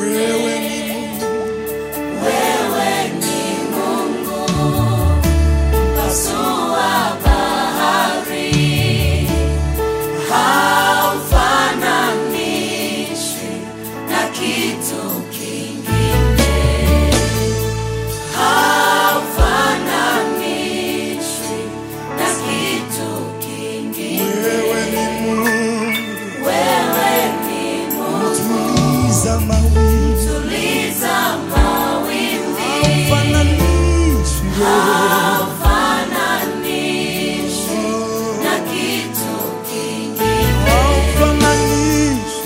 Wewe ni Mungu, Wewe ni Mungu mpasua bahari, haufananishwi na kitu kingine, haufananishwi na kitu kingine. wewe ni Mungu, Wewe ni Mungu, tuliza mawimbi, tuliza mawimbi fananishi haufananishwi na kitu kingine, fananishi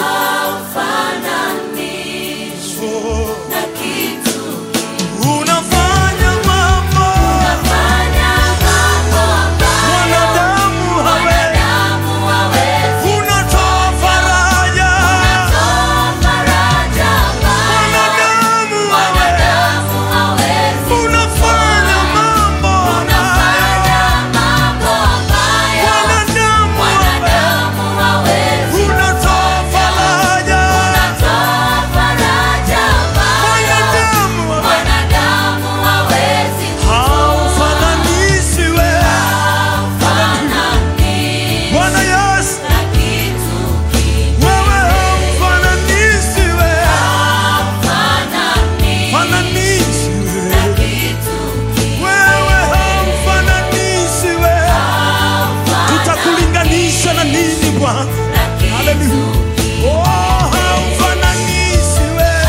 haufananishwi na kitu unafanya mambo Unafanya mambo ambayo wanadamu hawezi, wanadamu hawezi unatoa faraja kutoa faraja ambayo wanadamu hawezi, wanadamu hawezi unafanya mambo Unafanya mambo ambayo wanadamu hawezi, wanadamu hawezi unatoa faraja Unatoa faraja ambayo wanadamu hawezi. wanadamu hawezi Haufananishi wewe kufananishwa Bwana Yesu, na kitu kingine. wewe haufananishi wewe, Hafananishwi fananishi na wewe, kitu kingine. wewe haufananishi wewe, tutakulinganisha na nini Bwana? Na kitu Haleluya. Oh, haufananishi wewe,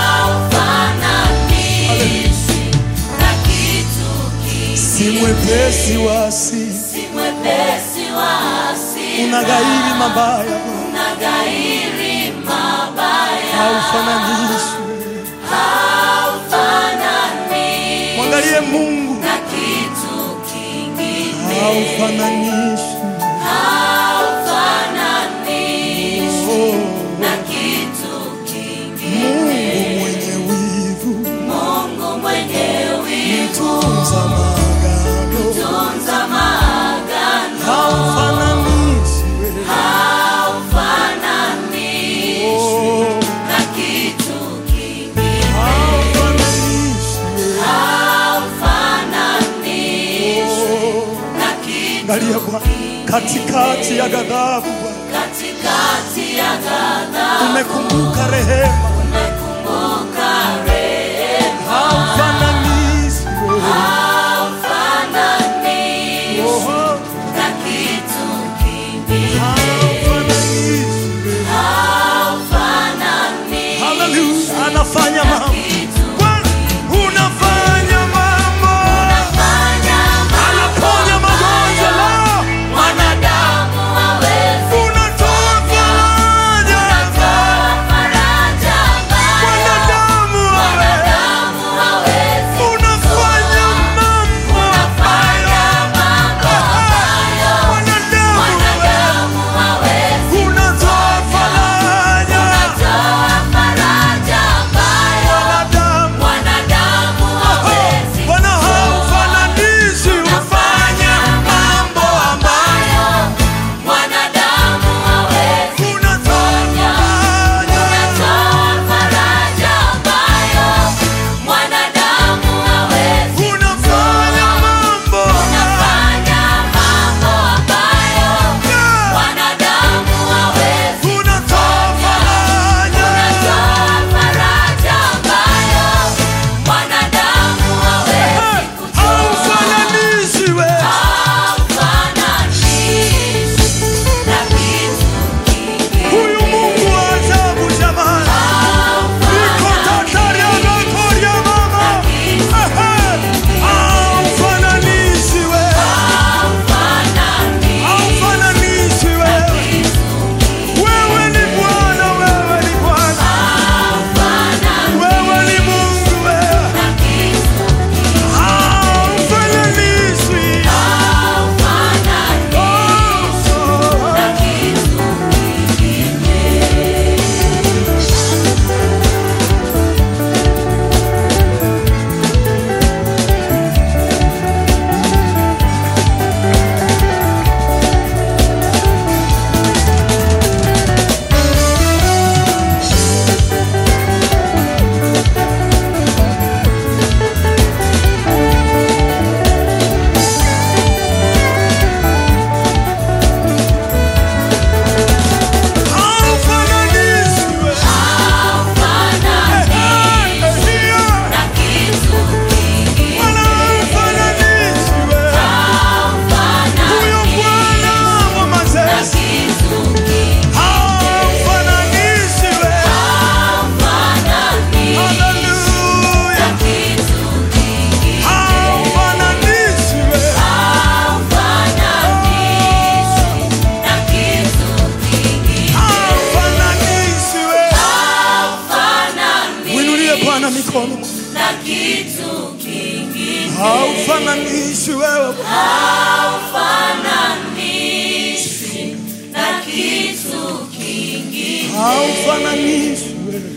hafananishwi na kitu kingine. si mwepesi wa asili, Si mwepesi wa hasira, unaghairi mabaya Bwana, unaghairi mabaya, haufananishi wewe. haufananishwi Mwangalie Mungu, na kitu kingine, haufananishi haufananishwi oh. na kitu kingine. Mungu mwenye wivu, Mungu mwenye wivu, tunza maagano, tunza maagano, haufananishi wewe. haufananishwi Oh, na kitu kingine, haufananishi wewe. haufananishwi Oh, na kitu Angalia Bwana, katikati ya ghadhabu Bwana, katikati ya ghadhabu umekumbuka rehema, umekumbuka rehema, haufananishi wewe. haufananishwi Oh, na kitu kingine, haufananishi wewe. haufananishwi Hallelujah, anafanya mambo kitu Bwana, unafanya mambo, Unafanya mambo anaponya magonjwa leo, wanadamu hawezi unatoa faraja kutoa faraja haufananishi wewe haufananishwi na kitu kingine, haufananishi wewe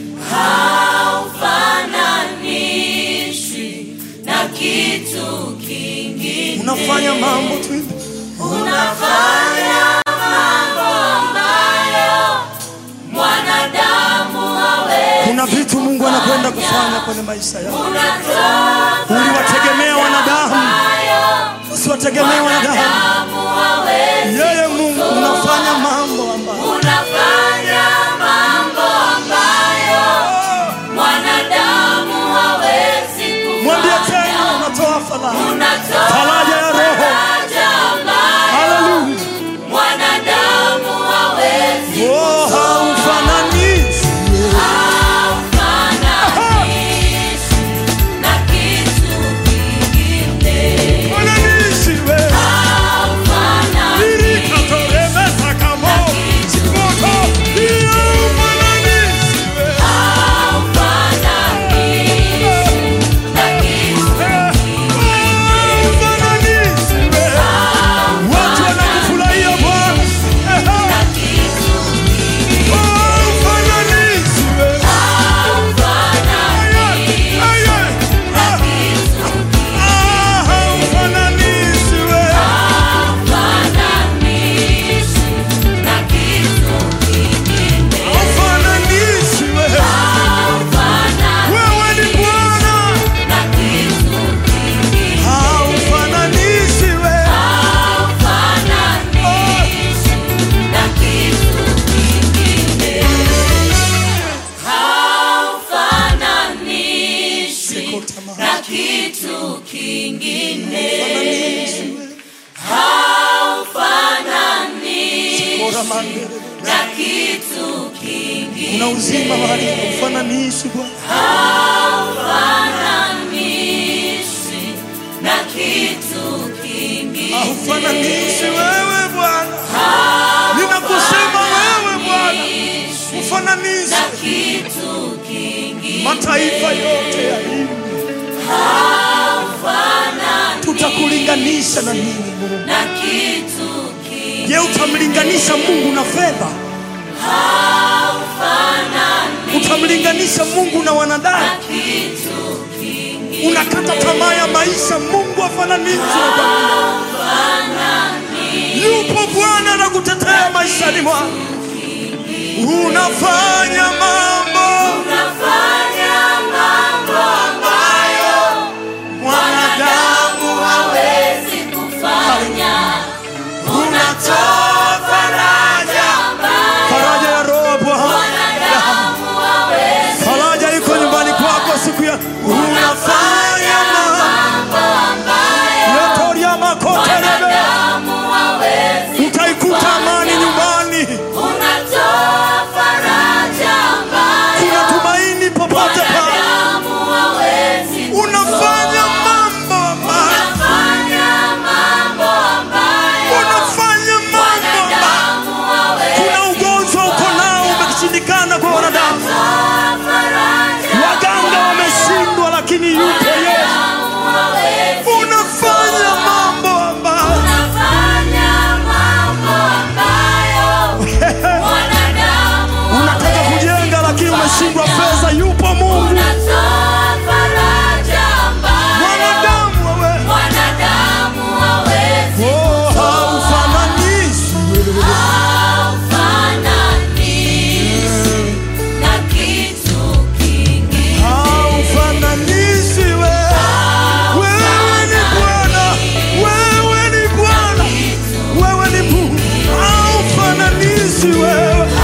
haufananishwi na kitu kingine. unafanya mambo tu Unafanya mambo ambayo mwanadamu hawezi. kuna vitu mungu anakwenda kufanya kwenye maisha yao Unatoa uliwategemea wanadamu ambayo usiwategemee wanadamu mwanadamu hawezi. yeye mungu unafanya mambo ambayo Unafanya mambo ambayo mwanadamu hawezi mwambie kufanya. tena unatoa faraja Unatoa Faraja ya roho. faraja ambayo haleluya mwanadamu hawezi oh haufananishi Haufananishi na kitu kingine. fananishi wewe Haufananishi Nilikatoremesa kamo simoto iyo fananishi wewe na kitu haufananishi wewe watu wanakufurahia Bwana na kitu haufananishi wewe haufananishi wewe Haufananishi na kitu kingine. haufananishi wewe wewe ni Bwana Na kitu kingine. haufananishi wewe Haufananishi na kitu kingine. Haufananishi Siko tamaa. na kitu kingine. Haufananishi wewe Haufananishi Bora mandere na kitu kingine. kuna uzima mahali haufananishi Bwana Haufananishi na kitu kingine. haufananishi wewe Bwana ninakusema wewe Bwana ufananishe Na kitu kingine. mataifa yote ya hii tutakulinganisha na nini Mungu Na kitu kingine. je utamlinganisha Mungu na fedha utamlinganisha Mungu na wanadamu Kitu kingine. unakata tamaa ya maisha Mungu afananishwe na dunia. yupo Bwana na kutetea maishani mwako unafanya mambo Unafanya mambo ambayo mwanadamu hawezi kufanya. unatoa faraja Ambayo faraja ya roho Bwana mwanadamu hawezi. faraja iko nyumbani kwako siku ya unafanya mambo Mambo ambayo yotoria makotelebe mwanadamu hawezi. utaikuta amani nyumbani Unatoa faraja ambayo kuna tumaini popote pale mwanadamu hawezi. unafanya mambo ambayo Unafanya mambo ambayo unafanya mambo ambayo mwanadamu hawezi. kuna ugonjwa uko nao umeshindikana kwa wanadamu Unatoa faraja waganga wameshindwa lakini yupo Yesu mwanadamu hawezi. unafanya mambo ambayo Unafanya mambo ambayo mwanadamu unataka hawezi kujenga lakini umeshindwa kufanya. pesa yupo Mungu Unatoa faraja ambayo mwanadamu wewe mwanadamu hawezi. oh haufananishi Haufananishi na kitu kingine. haufananishi wewe wewe ni Bwana wewe ni Bwana wewe ni Mungu haufananishi wewe wewe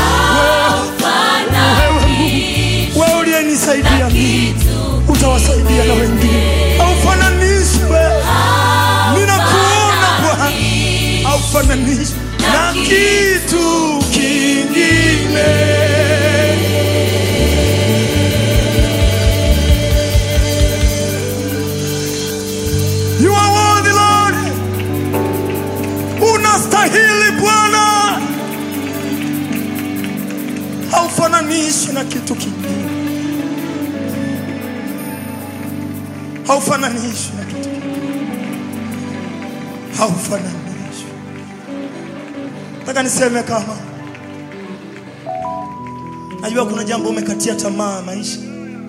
Haufananishi wewe uliyenisaidia mimi kitu utawasaidia na wengine haufananishi wewe ninakuona Bwana haufananishi na kitu kingine You are worthy Lord unastahili Bwana haufananishi na kitu kingine haufananishi na kitu kingine haufananishwi. Nataka niseme kama najua kuna jambo umekatia tamaa maisha,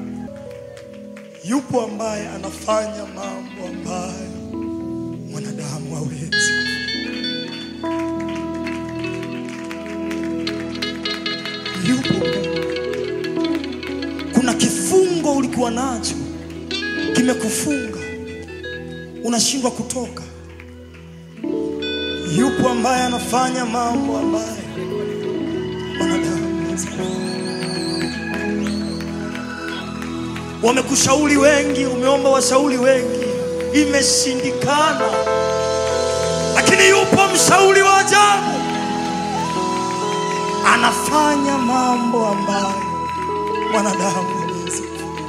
yupo ambaye anafanya mambo ambayo mwanadamu hawezi. Yupo Mungu. Kuna kifungo ulikuwa nacho kimekufunga, unashindwa kutoka. Yupo ambaye anafanya mambo ambayo mwanadamu hawezi. Wamekushauri wengi, umeomba washauri wengi, imeshindikana, lakini yupo mshauri wa ajabu, anafanya mambo ambayo mwanadamu hawezi.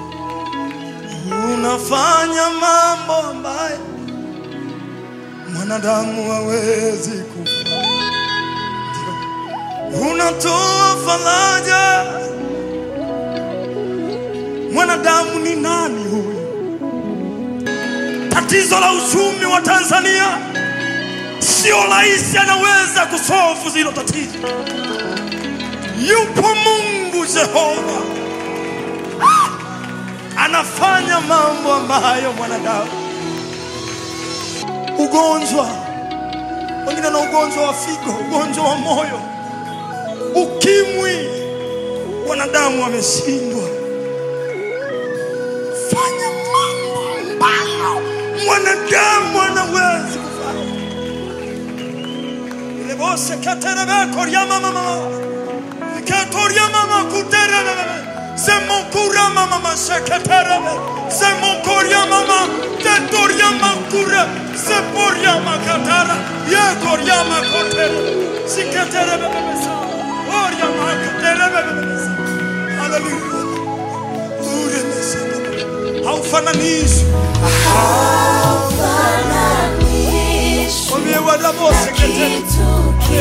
Unafanya mambo ambayo mwanadamu hawezi kufanya. Ndio. Unatoa faraja. Mwanadamu ni nani huyu? Tatizo la uchumi wa Tanzania sio rais anaweza kusolve zilo tatizo. Yupo Mungu Jehova anafanya mambo ambayo mwanadamu. Ugonjwa, wengine na ugonjwa wa figo, ugonjwa wa moyo, ukimwi, wanadamu wameshindwa. Fanya mambo ambayo mwanadamu anawezi kufanya. Ile bose katerebe koryama mama Katoria mama kuterebe Zemokura mama masheketerebe Zemokoria mama Tetoria makure Zeporia makatara Yekoria makotere Siketerebe bebesa Oria makaterebe bebesa Hallelujah Ure meseka Haufananishwi Haufananishwi Omye wadabose na ketere kitu